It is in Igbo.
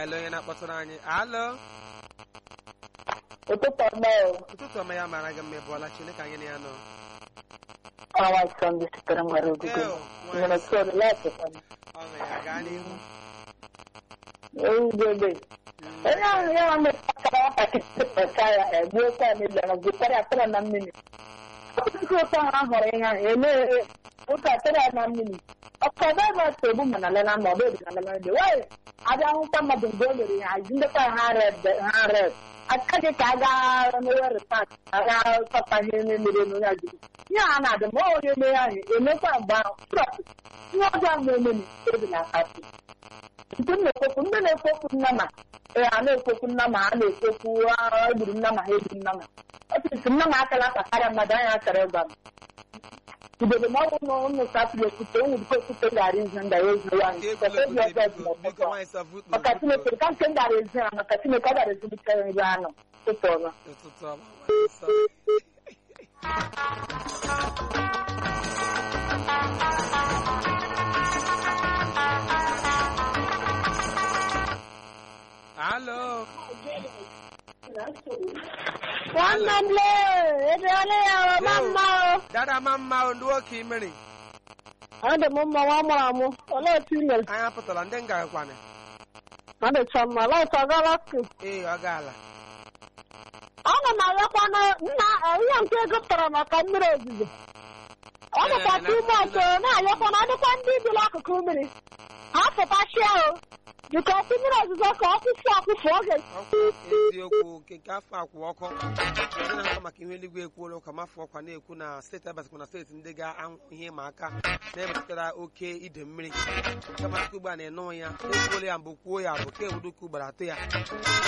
ele onye na-akpọtụrụ anyị alụ ụtụtụ ọma o ụtụtụ ọma ya mara gị mma ịbụọla chineke anyị na ya nọ ọnwa sọnde sitere nwere ogige Eo, nwere nwanyị sori lọtụtara ọṅụ ya gaa n'ihu ewugebe onye ahụ ya nwa mepụtara nwatakịrị pụta ya egbuo kwa n'ebe na gwụtara atara na mmiri ọkụkọ ụtọ ha hụrụ ihe ahụ eme ụka atara ya na mmiri ọkọdọ ebe ọtọ egbu mana lela ma ọ bụ ebi na lela ebe wee abịa hụkwa mmadụ mgbe o mere ihe hazi ndekwa ha red ha red aka gị ka a gaa mewe repat aga chọta ihe na-emere n'onye ajụjụ ihe a na-adị ma ọ onye mere ahụ emekwa mgbe ahụ ihe ọjọọ ma emeni ebi na akasị nke m na-ekwekwu ndị na-ekwekwu nnama ee a na-ekwekwu nnama ha na-ekwekwu "Ah, egburu nnama ha egburu nnama ọtụtụ nnama akala aka karịa mmadụ anya akara ịgwa m ibodo ma ọ bụ na ụnụ sasịrị ekwute ụnụ dịka ekwute gara izu nda ya ezu ya Nke nkọta ekwula obi ọjọọ dị biko biko n'ọkpọkọ nwaanyị sọfụtụ maka chineke ka nke m gara ezi ha maka chineke ọ gara ezulite ebe anọ ụtọ ọma ụtụtụ ọma nwaanyị nsọ. Alụ nwanne m lee edeole ya ọma mma o dada ma mma o, ndị nwoke imeri ọ dị m mma nwa mụrụ amụ olee otu i mere anya pụtara ndị ngagakwana ọ dịcha mma laịt ọgala skul ee ọ gaala ana m arịọkwa na nna ihe nke ego pụtara maka mmiri ozuzo ọ dịkwa tumọt na-arịọkwa na ọdịkwa ndị bi n'akụkụ mmiri ha pụtachia o dịka ọkụ mmiri ozuzo ka ọ kwụsị ọkụfụ oge ọkwa eziokwu nke nke afọ akwụ ọkụ ndị na-ahụ maka ihe eluigwe ekwuola ụka mafọ ọkwa na-ekwu na steeti abasikwa na steeti ndị ga-ahụ ihe ịma aka na-emetụtara oke ide mmiri kama ugbu a na-enụ ya ekwuola ya mbụ kwuo ya bụ ka ewuduka ugboro atọ ya